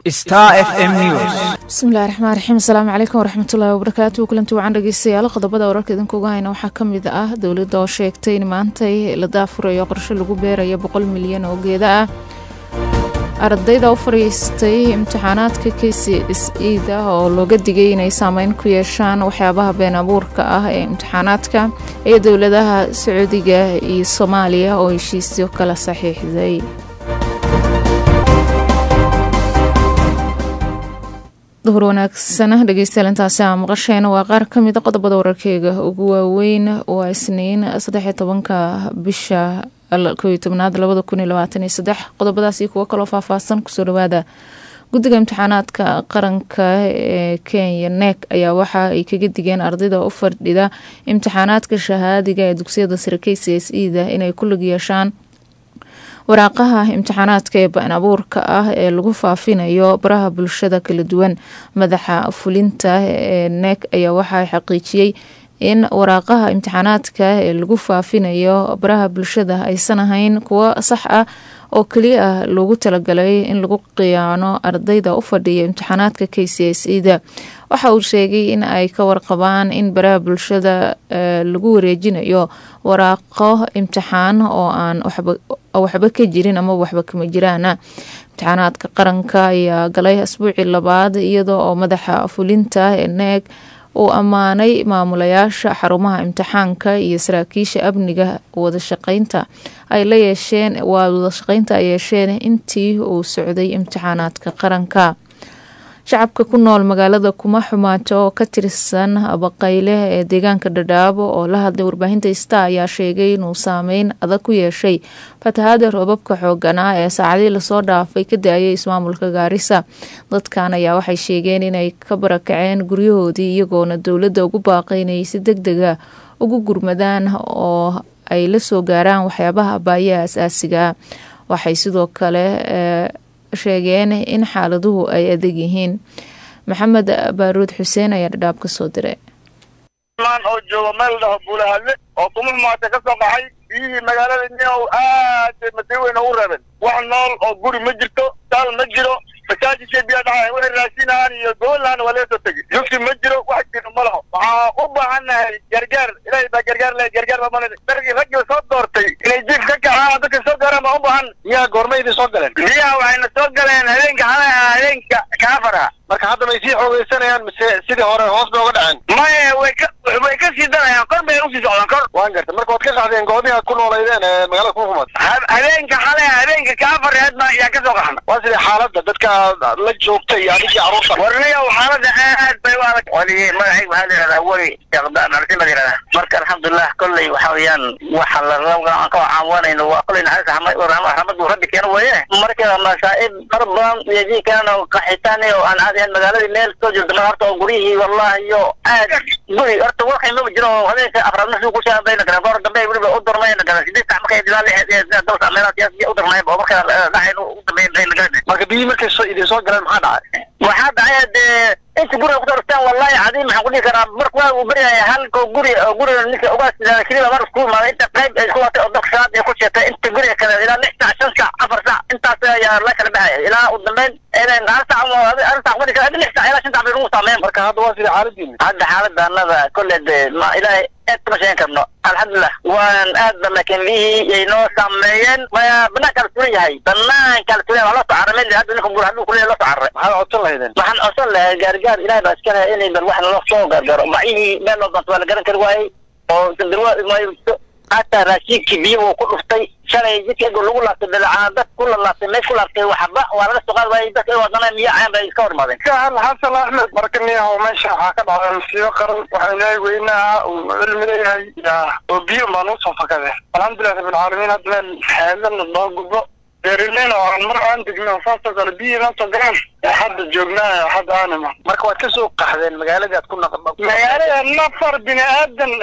Star FM News. bismillahi raxmaan raxiim asalaamu calaykum waraxmatullaahi wabarakaatu kulanti wacan dhegeystayaal qodobada wararka idinkuga hayna waxaa ka mid ah dowladda oo sheegtay in maantay la daafurayo qorshe lagu beerayo boqol milyan oo geeda ah ardayda u fadhiistay imtixaanaadka k c s e da oo looga digay inay saameyn ku yeeshaan waxyaabaha been abuurka ah ee imtixaanaadka iyo dowladaha sacuudiga iyo soomaaliya oo heshiisyo kala saxiixday duhur wanaagsana dhegeystayaal intaasi aa maqasheena waa qaar ka mida qodobada wararkeyga ugu waaweyn waa isniin saddexiyo tobanka bisha kooiyo tobnaad labada kun iyo labaatan iyo saddex qodobadaasi kuwo kaloo faahfaahsan kusoo dhawaada guddiga imtixaanaadka qaranka ee kenya nek ayaa waxa ay kaga digeen ardayda u fadhida imtixaanaadka shahaadiga ee dugsiyada sare k c s e da inay ku lig yeeshaan waraaqaha imtixaanaadka ee baan abuurka ah ee lagu faafinayo baraha bulshada kala duwan madaxa fulinta ee nek ayaa waxaa xaqiijiyey in waraaqaha imtixaanaadka ee lagu faafinayo baraha bulshada aysan ahayn kuwo sax ah oo keliya ah loogu talagalay in lagu qiyaano ardayda u fadhiya imtixaanaadka k c s e da waxa uu sheegay in ay ka warqabaan in baraha bulshada lagu wareejinayo waraaqo imtixaan oo aan waxba ka jirin ama waxba kama jiraana imtixaanaadka qaranka ayaa galay asbuucii labaad iyada oo madaxa fulinta ee neeg uu ammaanay maamulayaasha xarumaha imtixaanka iyo saraakiisha amniga wadashaqeynta ay la yeesheen waa wadashaqeynta ay yeesheen intii uu socday imtixaanaadka qaranka shacabka ku nool magaalada kuma xumaato oo ka tirsan baqayle ee deegaanka dhadhaabo oo la hadlay warbaahinta star ayaa sheegay inuu saameyn adag ku yeeshay fatahaada roobabka xooganaa ee saacadii lasoo dhaafay ka da-ayay ismaamulka gaarisa dadkan ayaa waxay sheegeen inay ka barakaceen guryahoodii iyagoona dowladda ugu baaqay inay si deg dega ugu gurmadaan oo ay la soo gaaraan waxyaabaha baayaha asaasiga waxay sidoo kale sheegeen in xaaladuhu ay adag yihiin maxamed baaruud xuseen ayaa dhadhaab ka soo diray oo jooga meel dhaho buulahadle oo kuma xumaata ka soo qaxay biyihii magaalada niow aad masii weyn ugu reebeen wax nool oo guri ma jirto daal ma jiro masaajidkay biyaa dhaca waxay raasinahaan iyo goolahan waa laga soo tegi yufti ma jiro wax jiro ma laho waxaa u baahannahay gargaar ilaahay baa gargaar le gargaar baa malin dargii raggii soo doortay inay jiif ka kacaan dadka soo gaaraan baa u baahan miyaa goorma idin soo galeen miyaa waxayna soo galeen habeenka xalaha habeenka kaafara marka hadda may sii xoogeysanayaan mise sidii hore hoos bay uga dhaceen maya way ka way ka sii darayaan kor bay usii socdaan kor waan garta marka waad ka qaxdeen goobihii aad ku nooleydeen ee magaalada kuma xumaad habeenka xale habeenka kaafareed baa ayaa ka soo qaxna waa sidii xaaladda dadka la joogta iyo adigii carruurta warniyow xaaladda aad bay u adag waligii magacayga waxaa la yidhahdaa weli sheekhdaan arsi la yidhahdaa marka alxamdulilah kolley waxa weeyaan waxa la rabga aan ka caawanayno waa kolley naxariis raxmad uu rabbi keeno weeye marka masaa'ib far badan iyo jii kalena qaxitaan oo aan caadi ahayn magaaladii meel soo jirta mar horta oo guryihii wallahi iyo aad guri horta warkay maba jiro oo habeenka afraad markii ku shaadayna kale goor dambe weliba u durmayna kale sidii sac markay dilaa lixeed dalka meelaha siyaasiya u durmay oo marka dhacay u dambeyn marka biyii markay soo idin soo galeen maxaa dhacay waxaa dhacay dee inta guriga kusoo dhufteen wallahi cadiim maxaan ku dhihi karaa marka waa uu beryaya halka guri oo guriga ninka ugaas keliya mar isku imaaday inta qayb ay isku watay oo dalka shanaad ay ku sheetay inta guriga kale ilaa lix sac shan sac afar sac intaas ayaa la kala baxaya ilaa u dambeyn inay hal sac hal sac madi kara lix sac ilaa shan sac bay nagu saameyn marka hadda waa sida xaaladiina hadda xaaladda annada kolle de ma ilaahay aad kama sheegan karno alxamdulilah waan aad ba laakiin biyihii ay noo saameeyeen maya banaanka la suran yahay banaanka la suran waa loo soo carramay hadda ninka gur hadduu kuleeyahay loo soo carray maxaad codsan lahaydeen waxaan codsan lahaa gaargaar ilahay baa iska lehay inay bal wax naloo soo gaargaaro bacyihii meel loo doonto waa la garan kari waayey oo darwa hataa raashinkii biyo uu ku dhuftay shalay jidka ego lagu laabtay dalacaa dad ku lalaabtay meesh ku laabtay waxba waa laga soo qaadi waayey dadka wadana miyo caan bay iska hormaadeen sahal xasan axmed marka niyahow meesha waxaa ka dhacday musiibo qaran waxaa ilaahay weynaha uu cilmi leeyahay yaa oo biyo baan usoo fakade alxamdulilah rabbilcaalamiin hadda meel xeedana loo gudbo beerileyna oo aan mar aan degno saasoo kale biyo noo soo galaan hadda joognaa hadda aanima marka waad ka soo qaxdeen magaaladii aad ku naq magaalada nafar bini aadan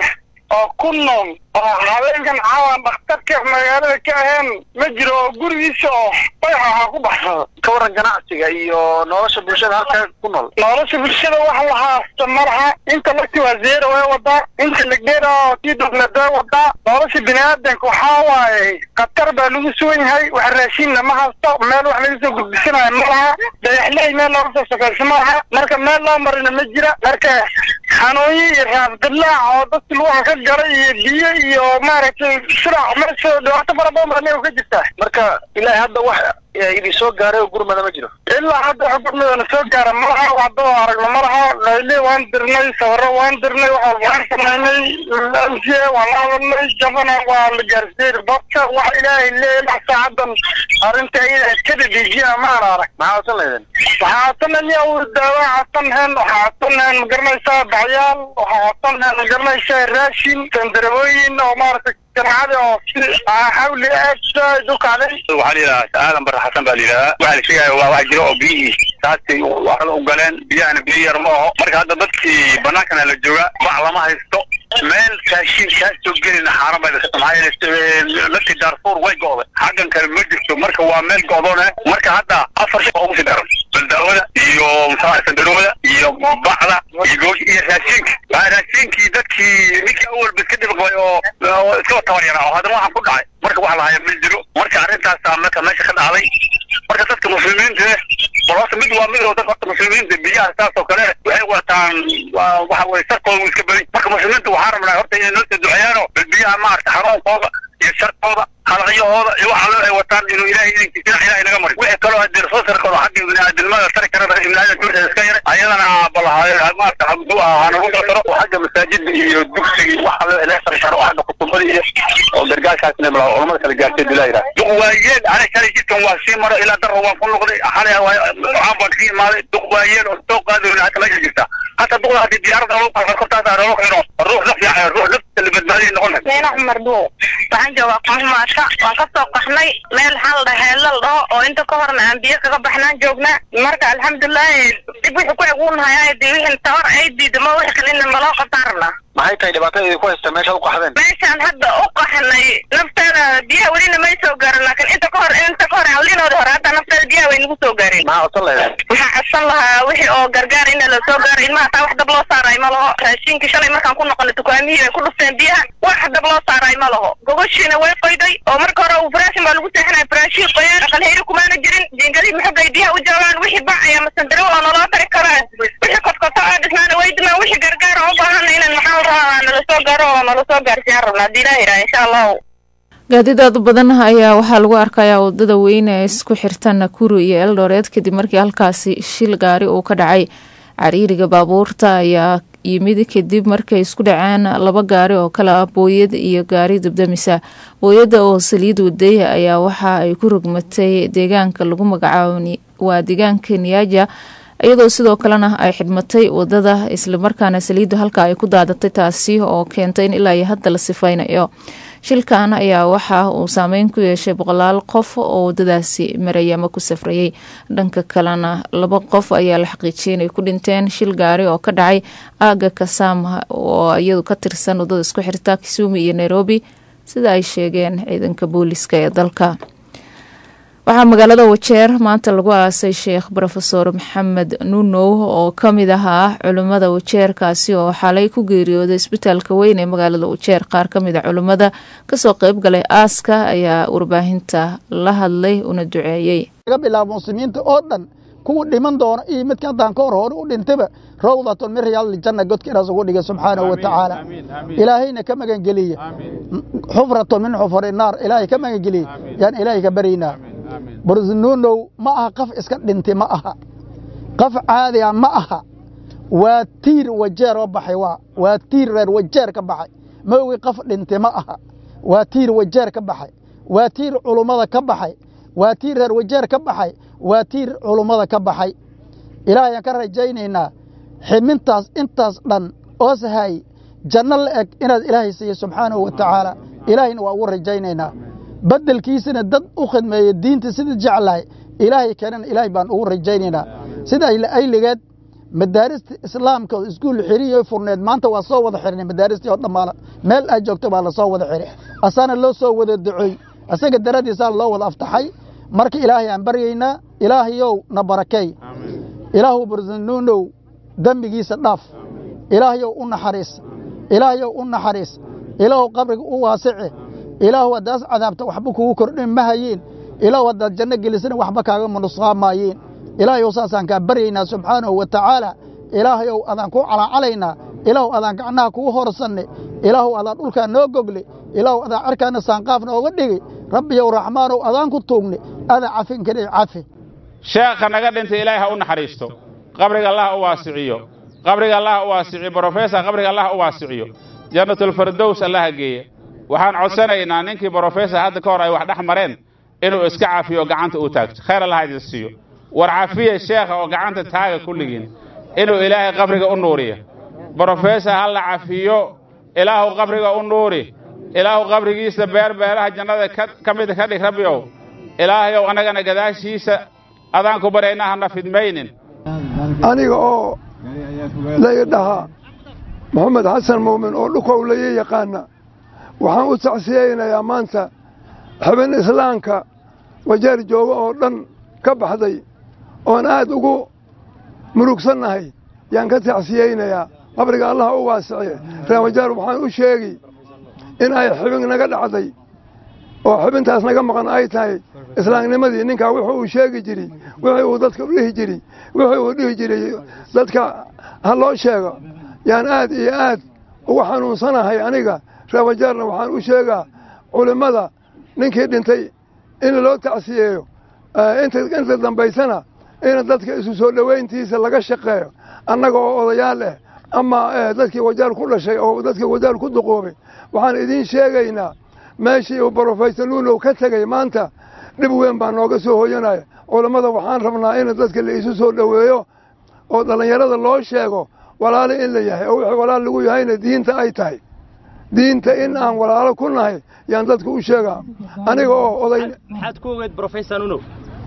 oo ku nool oo habeenkan caawan dhakhtarka magaalada ka ahayn ma jiro oo gurigiisa oo bayaxa ku baxsado ka waran ganacsiga iyo nolosha bulshada halka ku nool nolosha bulshada wax la haasta malaha inta lagti waa zeero way wadaa inta lagdheera oo tii dowlad way wadaa nolosha biniaadanka waxaa waaye khatar baa lagu sugan yahay wax raashinna ma haysto meel wax laga soo gudbisanayo ma laha dayaxley meel looga soo sokayso ma laha marka meel loo marina ma jira marka xanuunyo iyo raafdilaac oo dadka lugaha ka galay iyo biyo iyo maaragtay shiraac meesha dhibaato fara badan baa neew ka jirta marka ilaahay hadda wax idin soo gaaray oo gurmada ma jiro ilaa hadda wax gurmadana soo gaara malaha waxdoo aragno malaha layle waan dirnay sawiro waan dirnay wax walba waan samaynay mca waan la hadalnay jabana waa la gaarsiiyey dadka wax ilaahay leeyahay saacadan arrinta iyada iskada dejiya maan arag maxaa codsan laydin waxaa codsanaya daawa codsan heen waxaa codsan heen ma garanaysaa baxyaal waxaa codsan heen ma garanaysaa raashin sandarabooyin oo maaragtay ganacada oo si xawli aad saaid u kacday waxaa la yidhahaa aadan bare xasan baa la yidhahdaa waxaa la sheegaya waa wax jira oo biyihii saasay waxda u galeen biyahana biyo yar ma aho marka hadda dadkii banaankana la jooga wax lama haysto meel raashin kaa soo gelina xaaran bay dhasata maxaa yeelay lafti daarfuur way go'day xaggan kale ma jirto marka waa meel go'doone marka hadda afar shay ugu sii daran baldaawada iyo muxuu sandarowada iyo bacda iyo goosh iyo raashinka waa raashinkii dadkii ninkii awalba iska dhib qabay oo iska tabaryara oo haddana waxaan ku dhacay marka wax lahaya ma jiro marka arrintaasaa marka meesha ka dhacday marka dadka muslimiinta bal horta mid waa mid oo dadka horta muslimiinta biyaha saas oo kale waxay wataan waxa weye sarkooda wuu iska baday marka muslimiinta waxaa rabnaa horta inay noo soo duceeyaano bal biyaha maarata xanuunkooda iyo sharkooda halaqyahooda iyo waxa loo ay wataan inuu ilaahay idinkiisina ilaahay naga mari wixii kaloo haddii soo sari karo xagga biniaadamnimada tari karana ibniaadan duurta iska yaray ayadana bal maarata hadduu ahaa nagu soo taro oo xagga masaajida iyo dugsiga waxa loo ilaah tari karo oo xagga kutubada iyo oo gargaarkaasna bal culamada kala gaartay bilaa yidhaha duq waayeen aniga shalay jidkan waa sii maro ilaa darro waan ku noqday xalay waxaan baan ka imaaday duq waayeen oo soo qaadayna hata meesha jirta hata duqda haddii diyaarada lagu qalqal kortaas aa looga keeno ruux naf fiican ruux nafta la badbaadiyay noqon lahayd meena cumar duuq waxaan joogaa qonhumaadka waan ka soo qaxnay meel xal dhaheelal dhaho oo inta ka horna aan biyo kaga baxnaan joognaa marka alxamdulilahi dib wixii ku eguunhayaa dee wixii tawar ay diidamo wixii kalena naloo qasaarna maxay tahay dhibaatada idinku haysta meeshaad u qaxdeen meeshaan hadda u qaxnay nafteeda biyaha welina may soo gaarin laakiin inta ka hor inta ka hor hawlinooda hore hadda nafteeda biyaha way nagu soo gaareen maxaa codsan laydin waxaan codsan lahaa wixii oo gargaar ina la soo gaaro ilmaha taa wax dab loo saaraay ma laho raashinkii shalay markaan ku noqonay dukaamihii ay ku dhufteen biyaha wax dab loo saaraay ma laho gogoshiina way qoyday oo marka hore uu faraashin baa lagu seexinaya faraashii qoyaan aqalheyri kumaana jirin jiingadii maxogay biyaha u joogaan wixii bac ayaa masandaro oo naloo tari karaa wixii kotkoto oo dhisnaana way dimaan wixii gargaar oo u baahan inan maxaa rabaa nala soo gaaro oo nala soo gaarsiiyaan rabnaa haddii ilaah yidhaha insha allahu gaadidaad badan ayaa waxaa lagu arkayaa wadada weyn ee isku xirta nakuru iyo eldoret kadib markii halkaasi shil gaari uu ka dhacay cariiriga baabuurta ayaa yimid kadib markay isku dhaceen laba gaari oo kale ah booyad iyo gaari dubdamisa booyadda oo saliid waday ayaa waxa ay ku rogmatay deegaanka lagu magacaabo waa deegaanka niyaaja iyadoo sidoo kalena ay xidhmatay wadada islamarkaana saliiddu halka ay ku daadatay taasi oo keentay in ilaa iyo hadda la sifaynayo shilkan ayaa waxa uu saameyn ku yeeshay boqolaal qof oo wadadaasi marayay ama ku safrayay dhanka kalena laba qof ayaa la xaqiijiyay inay ku dhinteen shil gaari oo ka dhacay aaga kasaama oo iyadu ka tirsan wadada isku xirta kisumu iyo nairobi sida ay sheegeen ciidanka booliska ee dalka waxaa magaalada wajeer maanta lagu aasay sheekh rofeor maxamed nunow oo kamid ahaa culimmada wajeerkaasi oo xalay ku geeriyooday isbitaalka weyn ee magaalada wajeer qaar kamid a culimmada kasoo qeyb galay aaska ayaa warbaahinta la hadlay una duceeyey laga bilaabo muslimiinta oo dhan kuwa dhiman doona iyo midka haddaan ka hor hore u dhintaba rawdatun min riyaadiljanna godka inaas ugu dhigay subxaanahu wa tacaala ilaahayna ka magangeliya xufratun min xufuri naar ilaahay ka magangeliya yaan ilaahay ka baryaynaa barusnuunow ma aha qaf iska dhinti ma aha qaf caadiga ma aha waa tiir wajeer oo baxay waa waa tiir reer wajeer ka baxay ma ogi qaf dhinti ma aha waa tiir wajeer ka baxay waa tiir culummada ka baxay waa tiir reer wajeer ka baxay waa tiir culummada ka baxay ilaahayaan ka rajaynaynaa ximintaas intaas dhan oo sahay janno la eg inaad ilaahay siiyo subxaanahu wa tacaala ilaahayna waa ugu rajaynaynaa beddelkiisana dad u khidmeeya diinta sida jeclahay ilaahay keenana ilaahay baan ugu rajaynaynaa sida ayligeed madaarista islaamka oo iskuul xiriyo furneed maanta waa soo wada xirnay madaaristii oo dhammaala meel aad joogto baa lasoo wada xiray asaana loo soo wada duceey asaga daradiisaa loo wada aftaxay marka ilaahay aan baryaynaa ilaahayow na barakay ilaahu barsanuunow dembigiisa dhaaf ilaahayow u naxariis ilaahayow u naxariis ilaahu qabriga u waasici ilaahu haddaas cadaabta waxba kugu kordhin ma hayiin ilaahu haddaad janno gelisana waxba kaaga manusqaamaayeen ilaahayow saasaan kaa baryaynaa subxaanahu wa tacaala ilaahayow adaan kuu calaacalaynaa ilaahu adaan gacnaha kugu horsanne ilaahu adaan dhulkaa noo gogle ilaahu adaan carkaana saanqaaf nooga dhigi rabbiyow raxmaanow adaan ku tuugne adaa cafin kari cafi sheekha naga dhintay ilaahay ha u naxariisto qabriga allah u waasiciyo qabriga allah u waasiciyo brofesor qabriga allah u waasiciyo jannatulfardows allaha geeya waxaan codsanaynaa ninkii brofesor hadda ka hor ay wax dhex mareen inuu iska cafiyo oo gacanta u taagto khayr allah idin siiyo war cafiya sheekha oo gacanta taaga kulligiin inuu ilaahay qabriga u nuuriyo brofesor ha la cafiyo ilaahu qabriga u nuuri ilaahu qabrigiisa beer beeraha jannada ka mida ka dhig rabbiyow ilaahayow annagana gadaashiisa adaan ku baryaynaa hana fidmaynin aniga oo lay dhahaa moxamed xasan muumin oo dhukow layi yaqaana waxaan u tacsiyaynayaa maanta xubin islaamka wajeer jooga oo dhan ka baxday oon aad ugu murugsannahay yaan ka tacsiyaynayaa qabriga allah u waasiciye ree wajeer waxaan u sheegi in ay xubin naga dhacday oo xubintaas naga maqan ay tahay islaamnimadii ninkaa wuxuu uu sheegi jiri wixii uu dadka u dhihi jiri wixii uu dhihi jiray dadka ha loo sheego yaan aad iyo aad ugu xanuunsanahay aniga reewajaarna waxaan u sheegaa culimmada ninkii dhintay in loo tacsiyeeyo inta dambaysana in dadka isu soo dhowayntiisa laga shaqeeyo annaga oo odayaal ah ama dadkii wajaar ku dhashay oo dadkii wajaar ku duqoobay waxaan idiin sheegaynaa meeshii uu brofesor nuunow ka tegey maanta dhib weyn baa nooga soo hoyanaya culammada waxaan rabnaa in dadka la isu soo dhoweeyo oo dhallinyarada loo sheego walaalo in la yahay oo wixii walaal lagu yahayna diinta ay tahay diinta in aan walaalo ku nahay yaan dadka u sheegaa aniga oo oday maxaad ku ogeed brofesor nuunow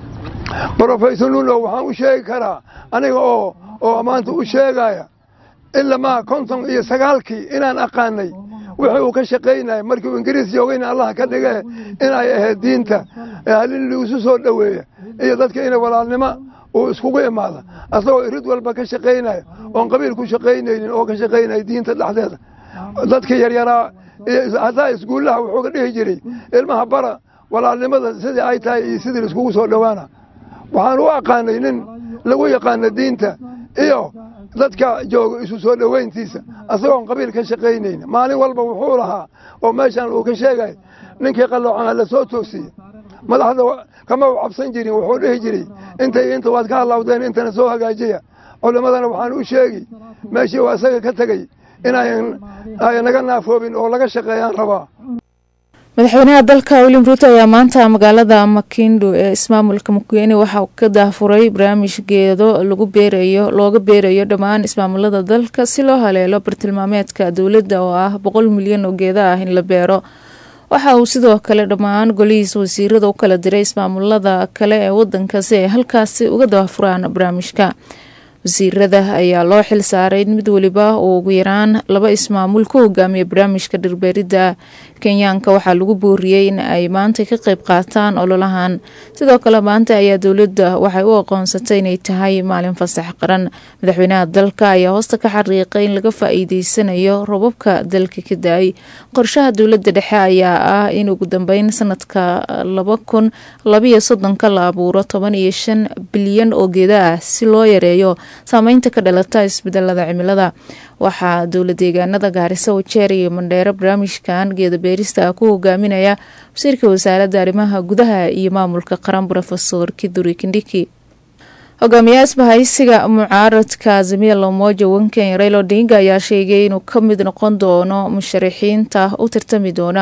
brofesor nuunow waxaan u sheegi karaa aniga oo oo maanta u sheegaya ilamaa konton iyo sagaalkii inaan aqaanay wixii uu ka shaqaynaya markii uu ingiriis joogayna allah ka dhige in ay ahayd diinta in laisu soo dhoweeya iyo dadka inay walaalnimo uu iskugu imaada asagoo irid walba ka shaqaynaya oon qabiil ku shaqaynaynin oo ka shaqaynaya diinta dhexdeeda dadka yaryaraa hataa iskuullaha wuxuu ka dhihi jiray ilmaha bara walaalnimada sidii ay tahay iyo sidii laiskugu soo dhowaana waxaan u aqaanay nin lagu yaqaano diinta iyo dadka jooga isu soo dhowayntiisa asagoon qabiil ka shaqaynayna maalin walba wuxuu lahaa oo meeshaan uu ka sheegay ninkii qalloocana la soo toosiye madaxda kama u cabsan jirin wuxuu dhihi jiray intay inta waad ka hallawdeen intana soo hagaajiya culimmadana waxaan u sheegi meeshii uu asaga ka tegey inayan naga naafoobin oo laga shaqeeyaan rabaa madaxweynaha dalka william ruuto ayaa maanta magaalada makindo ee ismaamulka mukwene waxaa ka daafuray barnaamij geedo lagu beerayo looga beerayo dhammaan ismaamulada dalka si loo haleelo bartilmaameedka dowladda oo ah boqol milyan oo geeda ah in la beero waxa uu sidoo kale dhammaan golihiisa wasiirada u kala diray ismaamulada kale ee wadanka si ay halkaasi uga daafuraan barnaamijka wasiirada ayaa loo xil saaray mid weliba uu ugu yaraan laba ismaamul ku hogaamiya barnaamijka dhirbeeridda kenyaanka waxaa lagu booriyey in ay maanta ka qeyb qaataan ololahan sidoo kale maanta ayaa dowladda waxay u aqoonsatay inay tahay maalin fasax qaran madaxweynaha dalka ayaa hoosta ka xariiqay in laga faa-iideysanayo robabka dalka ka da-ay qorshaha dowladda dhexe ayaa ah in ugu dambeyn sanadka laba kun labayo soddonka la abuuro toban iyo shan bilyan oo geeda ah si loo yareeyo saameynta ka dhalata isbedelada cimilada waxaa dowla deegaanada gaariso wajeer iyo mandheero barnaamijkan geeda beerista ku hogaaminaya wasiirka wasaaradda arrimaha gudaha iyo maamulka qaran rofesor kiduri kindhiki hogaamiyaha isbahaysiga mucaaradka azimia lomoja wanken rail odinga ayaa sheegay inuu ka mid noqon doono musharaxiinta u tartami doona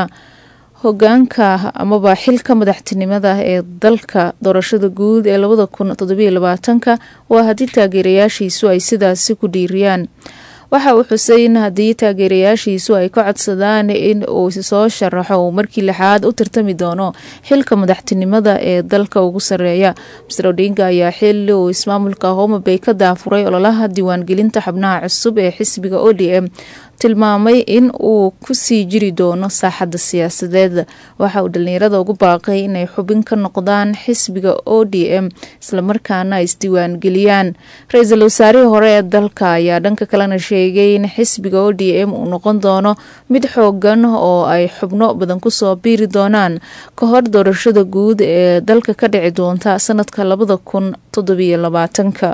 hogaanka amaba xilka madaxtinimada ee dalka doorashada guud ee labada kun todobiyo labaatanka waa haddii taageerayaashiisu ay sidaasi ku dhiiriyaan waxa uu xusay in haddii taageerayaashiisu ay ka codsadaan in uu soo sharaxo uu markii lixaad u tartami doono xilka madaxtinimada ee dalka ugu sareeya master odinga ayaa xili uu ismaamulka homabay ka daafuray ololaha diiwaangelinta xubnaha cusub ee xisbiga o d m tilmaamay in uu ku sii jiri doono saaxadda siyaasadeed waxa uu dhalinyarada ugu baaqay inay xubin ka noqdaan xisbiga o d m islamarkaana ay isdiiwaangeliyaan ra-iisul wasaarihii hore ee dalka ayaa dhanka kalena sheegay in xisbiga o d m uu noqon doono mid xoogan oo ay xubno badan kusoo biiri doonaan ka hor doorashada guud ee dalka ka dhici doonta sanadka labada kun toddobiyo labaatanka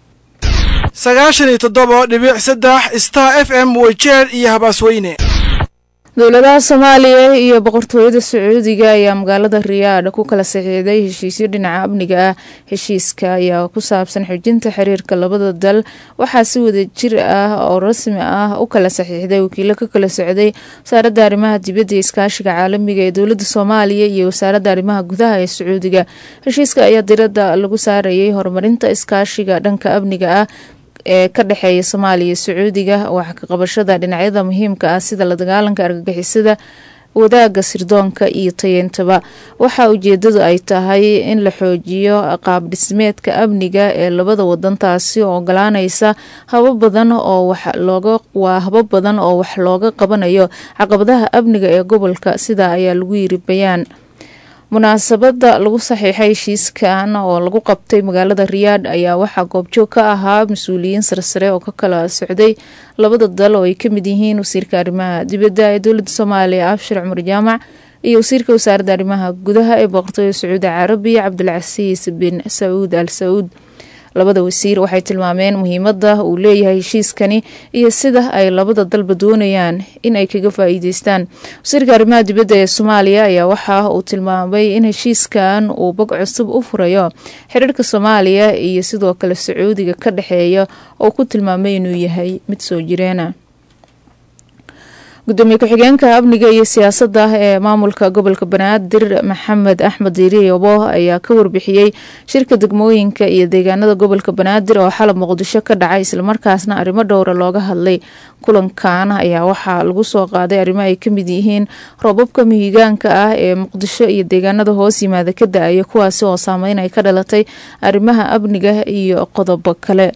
sagaashan iyo toddoba dhibic saddex star f m weyjeer iyo habaasweyne dowladaha soomaaliya iyo boqortooyada sacuudiga ayaa magaalada riyaadh ku kala saxiixday heshiisyo dhinaca amniga ah heshiiska ayaa ku saabsan xijinta xiriirka labada dal waxaa si wada jir ah oo rasmi ah u kala saxiixday wakiilo ka kala socday wasaaradda arrimaha dibadda iyo iskaashiga caalamiga ee dowladda soomaaliya iyo wasaaradda arrimaha gudaha ee sacuudiga heshiiska ayaa diradda lagu saarayay horumarinta iskaashiga dhanka amniga ah ee ka dhexeeya soomaaliya iyo sacuudiga wax ka qabashada dhinacyada muhiimka ah sida la dagaalanka argagixisada wadaagga sirdoonka iyo tayentaba waxaa ujeedadu ay tahay in la xoojiyo qaab dhismeedka amniga ee labada wadan taasi oo ogolaanaysa haba badan oo wax looga waa haba badan oo wax looga qabanayo caqabadaha amniga ee gobolka sidaa ayaa lagu yiri bayaan munaasabada lagu saxiixay heshiiskan oo lagu qabtay magaalada riyaadh ayaa waxaa goobjoog ka ahaa mas-uuliyiin sarsare oo ka kala socday labada dal oo ay ka mid yihiin wasiirka arrimaha dibadda ee dowladda soomaaliya abshir cumar jaamac iyo wasiirka wasaaradda arrimaha gudaha ee boqortooyada sacuudi carabiya cabdilcasiis bin sacuud al sacuud labada wasiir waxay tilmaameen muhiimada uu leeyahay heshiiskani iyo sida ay labada dalba doonayaan in ay kaga faa-iideystaan wasiirka arrimaha dibadda ee soomaaliya ayaa waxa uu tilmaamay in heshiiskan uu bog cusub u furayo xiriirka soomaaliya iyo sidoo kale sacuudiga ka dhexeeya oo ku tilmaamay inuu yahay mid soo jireena gudoomiye ku-xigeenka amniga iyo siyaasadda ee maamulka gobolka banaadir maxamed axmed diiriyobo ayaa ka warbixiyey shirka degmooyinka iyo deegaanada gobolka banaadir oo xalab muqdisho ka dhacay islamarkaasna arrimo dhowra looga hadlay kulankan ayaa waxaa lagu soo qaaday arrimo ay ka mid yihiin roobabka mihigaanka ah ee muqdisho iyo deegaanada hoos yimaada ka da-aya kuwaasi oo saameyn ay ka dhalatay arrimaha amniga iyo qodobo kale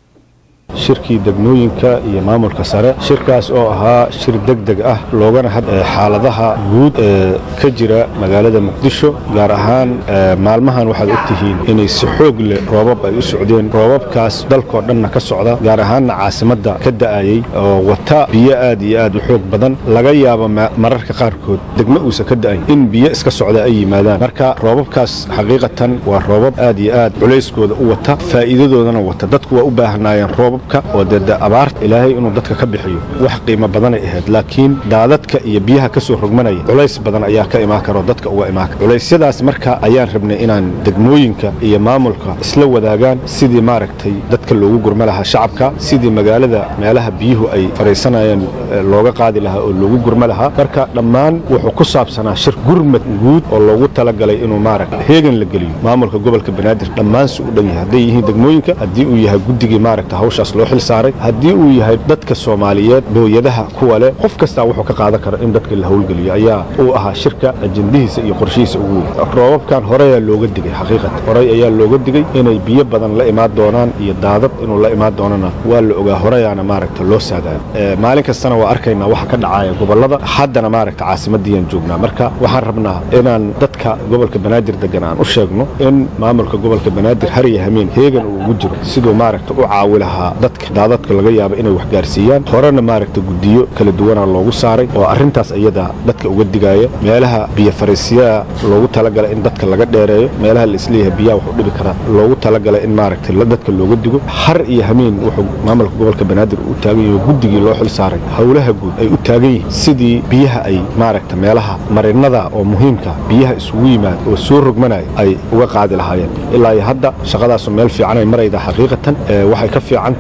shirkii degmooyinka iyo maamulka sare shirkaas oo ahaa shir degdeg ah loogana had xaaladaha guud ee ka jira magaalada muqdisho gaar ahaan maalmahan waxaad ogtihiin inay si xoog leh roobab ay u socdeen roobabkaas dalkoo dhanna ka socda gaar ahaanna caasimadda ka da'ayay oo wata biyo aad iyo aad u xoog badan laga yaabo mararka qaarkood degmo uusan ka da'ayn in biyo iska socda ay yimaadaan marka roobabkaas xaqiiqatan waa roobab aad iyo aad culayskooda u wata faa'iidadoodana wata dadku waa u baahnaayeen roobab oo dee abaarta ilaahay inuu dadka ka bixiyo wax qiimo badanay ahayd laakiin daadadka iyo biyaha ka soo rogmanaya culays badan ayaa ka imaan kara oo dadka uga imaan kara culaysyadaas marka ayaan rabnay inaan degmooyinka iyo maamulka isla wadaagaan sidii maaragtay dadka loogu gurma lahaa shacabka sidii magaalada meelaha biyuhu ay fadhiisanayeen looga qaadi lahaa oo loogu gurma lahaa marka dhammaan wuxuu ku saabsanaa shir gurmad guud oo loogu talagalay inuu maaragta heegan la geliyo maamulka gobolka banaadir dhammaansi u dhan yahay hadday yihiin degmooyinka haddii uu yahay guddigii maaragta hawshaas loo xil saaray haddii uu yahay dadka soomaaliyeed booyadaha kuwa leh qof kastaa wuxuu ka qaadan kara in dadka la howlgeliyo ayaa uu ahaa shirka ajendihiisa iyo qorshihiisa ugu weyn roobabkan horeyaa looga digay xaqiiqatan horey ayaa looga digay inay biyo badan la imaan doonaan iyo daadad inuu la imaan doonana waa la ogaa horeyaana maaragta loo saadayo maalin kastana waa arkaynaa waxa ka dhacaya gobollada haddana maaragta caasimaddiiyaan joognaa marka waxaan rabnaa inaan dadka gobolka banaadir degan aan u sheegno in maamulka gobolka banaadir har iyo hameen heegan uu ugu jiro siduu maaragta u caawi lahaa dadka daadadka laga yaabo inay wax gaarsiiyaan horena maaragta guddiyo kala duwanaa loogu saaray oo arrintaas iyada dadka uga digaaya meelaha biyo fariisiyaa loogu talagala in dadka laga dheereeyo meelaha la isleeyahay biyaha wax u dhibi karaa loogu talagala in maaragta dadka looga digo har iyo hameen wuxuu maamulka gobolka banaadir u taagan yahay guddigii loo xil saaray howlaha guud ay u taagan yihiin sidii biyaha ay maaragta meelaha marinada oo muhiimka biyaha isugu yimaad oo soo rogmanaya ay uga qaadi lahaayeen ilaa iyo hadda shaqadaasu meel fiican ay maraydaa xaqiiqatan waxay ka fiican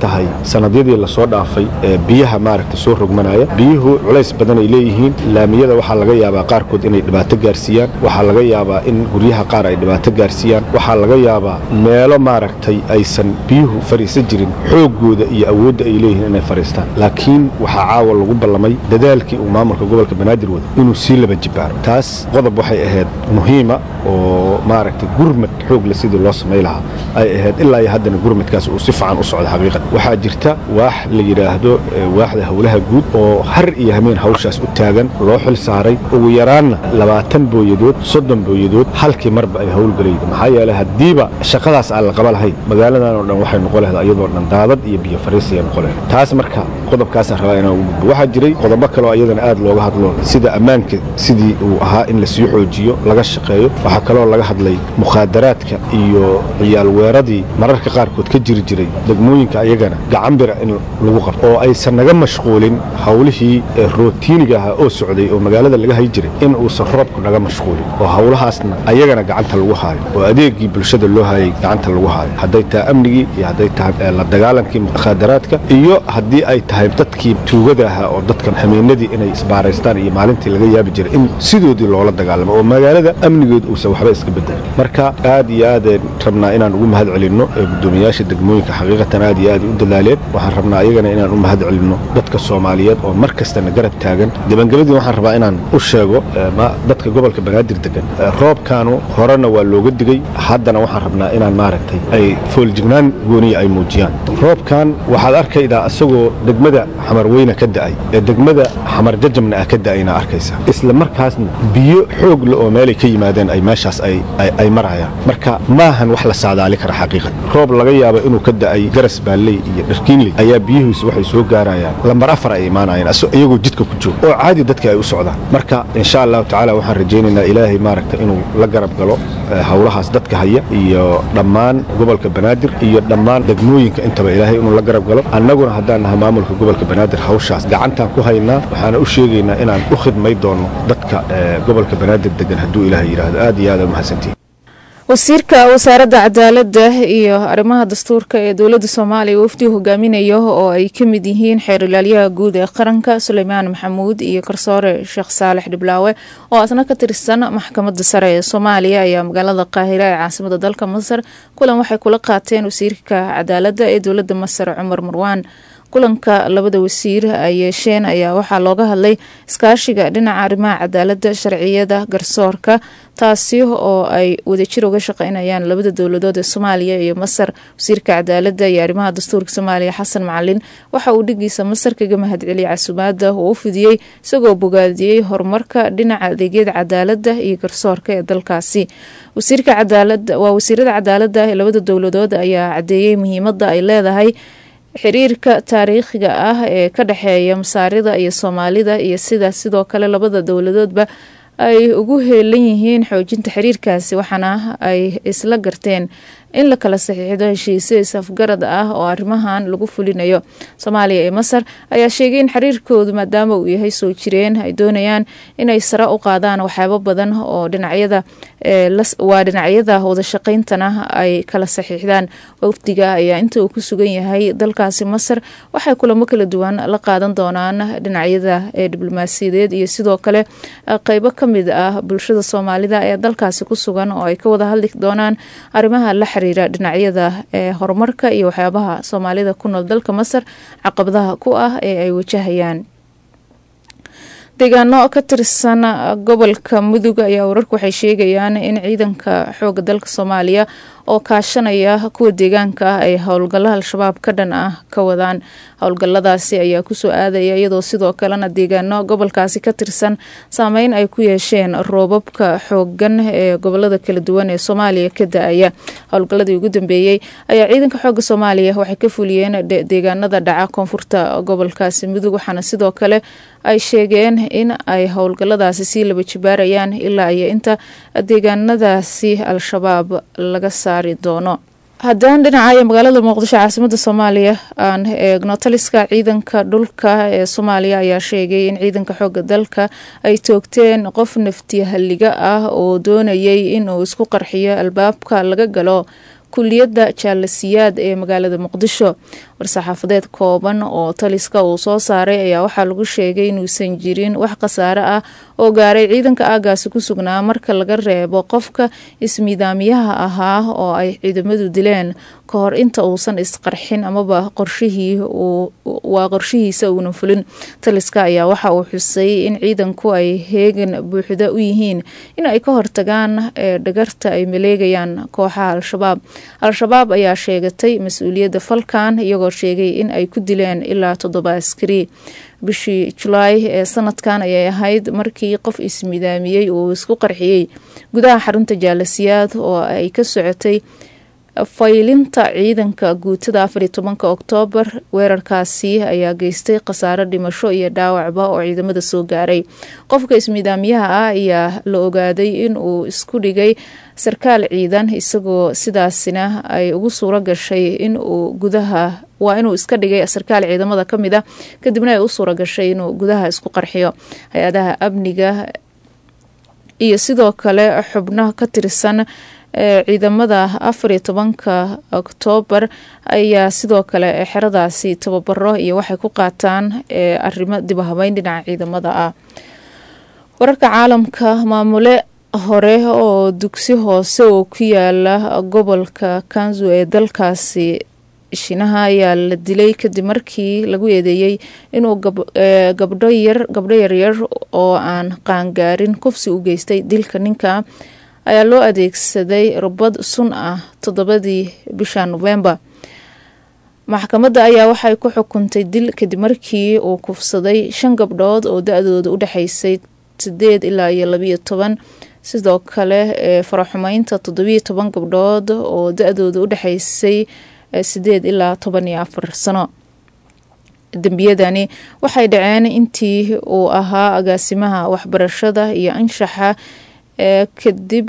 tahay sanadyadii lasoo dhaafay ee biyaha maaragta soo rogmanaya biyuhu culays badan ay leeyihiin laamiyada waxaa laga yaabaa qaarkood inay dhibaato gaarsiiyaan waxaa laga yaabaa in guryaha qaar ay dhibaato gaarsiiyaan waxaa laga yaabaa meelo maaragtay aysan biyuhu fariisan jirin xooggooda iyo awoodda ay leeyihiin inay fariistaan laakiin waxaa caawa lagu ballamay dadaalkii uu maamulka gobolka banaadir wada inuu sii laba jibaaro taas qodob waxay ahayd muhiima oo maaragtay gurmad xoogle sidii loo samay lahaa ay ahayd ilaa iyo haddana gurmadkaas uu si fiican u socdo xaqiiqan waxaa jirta waax la yidhaahdo waaxda howlaha guud oo har iyo hameen hawshaas u taagan loo xil saaray ugu yaraanna labaatan booyadood soddon booyadood halkii marba ay howlgelayda maxaa yeelay haddiiba shaqadaas aan la qaba lahayn magaaladan oo dhan waxay noqon lahayd iyadoo dhan daadad iyo biyo fariisaya noqon lahayd taas marka qodobkaasaan rabaa inaan ugu gudbo waxaa jiray qodobo kaloo iyadana aad looga hadlo sida ammaanka sidii uu ahaa in lasii xoojiyo laga shaqeeyo waxaa kaloo laga hadlay mukhaadaraadka iyo ciyaal weeradii mararka qaarkood ka jiri jiray degmooyinka ayagana gacanbira in lagu qabto oo aysan naga mashquulin howlihii rootiiniga ahaa oo socday oo magaalada laga hay jiray in uusan roobku naga mashquulin oo howlahaasna ayagana gacanta lagu haayo oo adeegii bulshada loo hayay gacanta lagu haayo hadday tahay amnigii iyo hadday tahay la dagaalankii mukhaadaraadka iyo haddii ay tahay dadkii tuugada ahaa oo dadkan hameenadii inay isbaaraystaan iyo maalintii laga yaabi jiray in sidoodii loola dagaalamo oo magaalada amnigeed uusan waxba iska bedelin marka aad iyo aadeen rabnaa inaan ugu mahad celinno gudoomiyaasha degmooyinka xaqiiqatan aad iyo aad u dadaaleen waxaan rabnaa ayagana inaan u mahad celinno dadka soomaaliyeed oo mar kastana garab taagan gebangabadii waxaan rabaa inaan u sheego dadka gobolka banaadir degan roobkaanu horena waa looga digay haddana waxaan rabnaa inaan maaragtay ay fooljignaan gooniya ay muujiyaan roobkan waxaad arkaydaa isagoo degmada xamarweyne ka da'ay ee degmada xamar jajabna ah ka da'ayna arkaysa isla markaasna biyo xoog le oo meelay ka yimaadeen ay meeshaas ay marayaan marka maahan wax la saadaali kara xaqiiqan roob laga yaabo inuu ka da'ay garas baalley iyo dharkiinley ayaa biyihiisu waxay soo gaarayaan lambar afar ay imaanayaan iyagoo jidka ku jooga oo caadi dadka ay u socdaan marka insha allahu tacaala waxaan rajaynaynaa ilaahay maaragta inuu la garab galo howlahaas dadka haya iyo dhammaan gobolka banaadir iyo dhammaan degmooyinka intaba ilaahay inuu la garab galo annaguna haddaan nahay maamulka gobolka banaadir hawshaas gacantaan ku haynaa waxaana u sheegaynaa inaan u khidmay doono dadka gobolka banaadir degan hadduu ilaahay yidhaahdo aad iyo aad aa mahadsantihin wasiirka wasaaradda cadaaladda iyo arrimaha dastuurka ee dowladda soomaaliya wafdi hogaaminayo oo ay ka mid yihiin xeer ilaalyaha guud ee qaranka suleymaan maxamuud iyo garsoore sheekh saalex dhiblaawe oo asna ka tirsan maxkamadda sare ee soomaaliya ayaa magaalada qaahira ee caasimada dalka masar kulan waxay kula qaateen wasiirka cadaaladda ee dowladda masar cumar marwaan kulanka labada wasiir ay yeesheen ayaa waxaa looga hadlay iskaashiga dhinaca arrimaha cadaaladda sharciyada garsoorka taasi oo ay wadajir uga shaqeynayaan labada dowladood ee soomaaliya iyo masar wasiirka cadaaladda iyo arrimaha dastuurka soomaaliya xasan macalin waxa uu dhigiisa masar kaga mahadceliyay casumaada uu u fidiyey isagoo bogaadiyey horumarka dhinaca adeegyada cadaaladda iyo garsoorka ee dalkaasi wasiirka cadaalada waa wasiirada cadaaladda ee labada dowladood ayaa cadeeyey muhiimada ay leedahay xiriirka taariikhiga ah ee ka dhexeeya masaarida iyo soomaalida iyo sidaas sidoo kale labada dowladoodba ay ugu heelan yihiin xoojinta xiriirkaasi waxaana ay isla garteen in la kala saxiixdo heshiisyo is-afgarad ah oo arrimahan lagu fulinayo soomaaliya iyo masar ayaa sheegay in xiriirkoodu maadaama uu yahay soo jireen ay doonayaan inay sare u qaadaan waxyaabo badan oo dhinacyada waa dhinacyada wadashaqeyntana ay kala saxiixdaan wafdiga ayaa inta uu ku sugan yahay dalkaasi masar waxay kulamo kala duwan la qaadan doonaan dhinacyada ee diblomaasiyadeed iyo sidoo kale qeybo kamid ah bulshada soomaalida ee dalkaasi ku sugan oo ay ka wada hadli doonaan arrimaha la dhinacyada ee horumarka iyo waxyaabaha soomaalida ku nool dalka masar caqabadaha ku ah ee ay wajahayaan deegaano ka tirsan gobolka mudug ayaa wararku waxay sheegayaan in ciidanka xooga dalka soomaaliya oo kaashanaya kuwa deegaanka ah ay howlgalla al-shabaab ka dhan ah ka wadaan howlgalladaasi ayaa kusoo aadaya iyadoo sidoo kalena deegaano gobolkaasi ka tirsan saameyn ay ku yeesheen roobabka xoogan ee gobolada kala duwan ee soomaaliya ka da-aya howlgalladii ugu dambeeyey ayaa ciidanka xooga soomaaliya waxay ka fuliyeen deegaanada dhaca koonfurta gobolkaasi mudug waxaana sidoo kale ay sheegeen in ay howlgalladaasi sii laba jibaarayaan ilaa iyo inta deegaanadaasi al-shabaab laga saari doono haddaan dhinacayo magaalada muqdisho caasimada soomaaliya aan eegno taliska ciidanka dhulka ee soomaaliya ayaa sheegay in ciidanka xooga dalka ay toogteen qof naftiyahalliga ah oo doonayay inuu isku qarxiyo albaabka laga galo kuliyadda jaalasiyaad ee magaalada muqdisho war-saxaafadeed kooban oo taliska uu soo saaray ayaa waxaa lagu sheegay inuusan jirin wax khasaare ah oo gaaray ciidanka aagaasi ku sugnaa marka laga reebo qofka ismiidaamiyaha ahaa oo ay ciidamadu dileen ka hor inta uusan isqarxin amaba qorshihii waa qorshihiisa uunan fulin taliska ayaa waxa uu xusay in ciidanku ay heegan buuxda u yihiin in ay ka hortagaan dhagarta ay maleegayaan kooxaha al-shabaab al-shabaab ayaa sheegatay mas-uuliyadda falkan iyagoo sheegay in ay ku dileen ilaa toddoba askari bishii julaay ee sanadkan ayay ahayd markii qof ismidaamiyey uu isku qarxiyey gudaha xarunta jaalasiyaad oo ay ka socotay faylinta ciidanka guutada afariyo tobanka oktoobar weerarkaasi ayaa geystay khasaaro dhimasho iyo dhaawacba oo ciidamada soo gaaray qofka ismidaamiyaha ah ayaa la ogaaday in uu isku dhigay sarkaal ciidan isagoo sidaasina ay ugu suuro gashay in uu gudaha waa inuu iska dhigay sarkaal ciidamada ka mid a kadibna ay u suuro gashay inuu gudaha isku qarxiyo hay-adaha amniga iyo sidoo kale xubno ka tirsan ciidamada afariyo tobanka oktoobar ayaa sidoo kale xeradaasi tababaro iyo waxay ku qaataan arrimo dibahabeyn dhinaca ciidamada ah wararka caalamka maamule hore oo dugsi hoose oo ku yaala gobolka kanzu ee dalkaasi shinaha ayaa la dilay kadib markii lagu eedeeyey inuu gabdho yar gabdho yaryar oo aan qaangaarin kufsi u geystay dilka ninka ayaa loo adeegsaday rubad sun ah toddobadii bisha novembar maxkamadda ayaa waxay ku xukuntay dil kadib markii uu kufsaday shan gabdhood oo da-dooda u dhexaysay sideed ilaa iyo labiyo toban sidoo kale ee faraxumeynta toddobiyo toban gabdhood oo da-dooda u dhexaysay sideed ilaa toban iyo afar sano dembiyadani waxay dhaceen intii uu ahaa agaasimaha waxbarashada iyo anshaxa ee kadib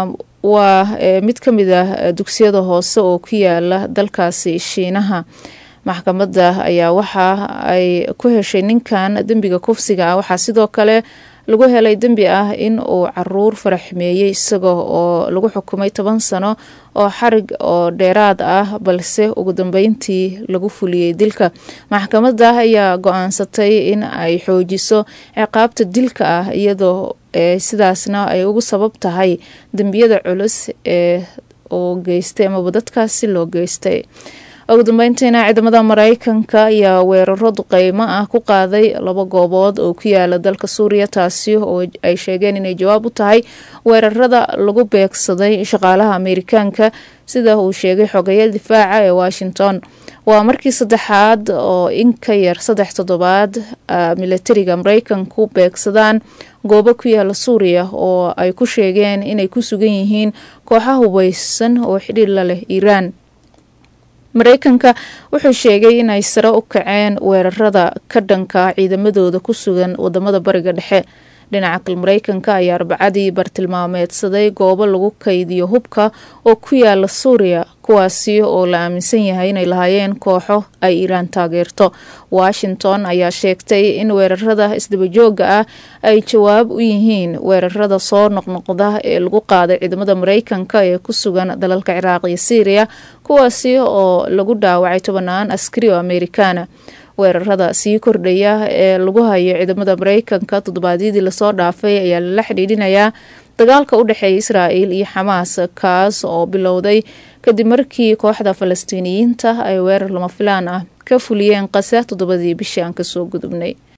waa mid ka mid ah dugsiyada hoose oo ku yaala dalkaasi shiinaha maxkamadda ayaa waxa ay ku heshay ninkan dembiga kufsiga ah waxaa sidoo kale lagu helay dembi ah in uu caruur faraxmeeyey isaga oo lagu xukumay toban sano oo xarig oo dheeraad ah balse ugu dambeyntii lagu fuliyey dilka maxkamadda ayaa go-aansatay in ay xoojiso ciqaabta dilka ah iyadoo sidaasna ay ugu sabab tahay dembiyada culus ee oo geystay amaba dadkaasi loo geystay ugu dambeyntiina ciidamada mareykanka ayaa weeraro duqeymo ah ku qaaday laba goobood oo ku yaala dalka suuriya taasi oo ay sheegeen inay jawaab u tahay weerarada lagu beegsaday shaqaalaha ameerikaanka sida uu sheegay xogeya difaaca ee washington waa markii saddexaad oo in ka yar saddex toddobaad milatariga mareykanku beegsadaan goobo ku yaala suuriya oo ay ku sheegeen inay ku sugan yihiin kooxa hubeysan oo xidhiir la leh iiraan mareykanka wuxuu sheegay inay sare u kaceen weerarada ka dhanka ciidamadooda ku sugan wadamada bariga dhexe dhinaca kale mareykanka ayaa arbacadii bartilmaameedsaday goobo lagu kaydiyo hubka oo ku yaala suuriya kuwaasi oo la aaminsan yahay inay lahaayeen kooxo ay iiraan taageerto washington ayaa sheegtay in weerarada isdabajooga ah ay jawaab u yihiin weerarada soo noqnoqda ee lagu qaaday ciidamada mareykanka ee ku sugan dalalka ciraaq iyo syriya kuwaasi oo lagu dhaawacay tobanaan askari oo amerikaana weerarada sii kordhaya ee lagu hayo ciidamada mareykanka toddobaadyadii lasoo dhaafay ayaa lala xidhiidhinayaa dagaalka u dhexeeya israa'il iyo xamaas kaas oo bilowday kadib markii kooxda falastiiniyiinta ay weerar lama filaan ah ka fuliyeen qasa toddobadii bishii aan kasoo gudubnay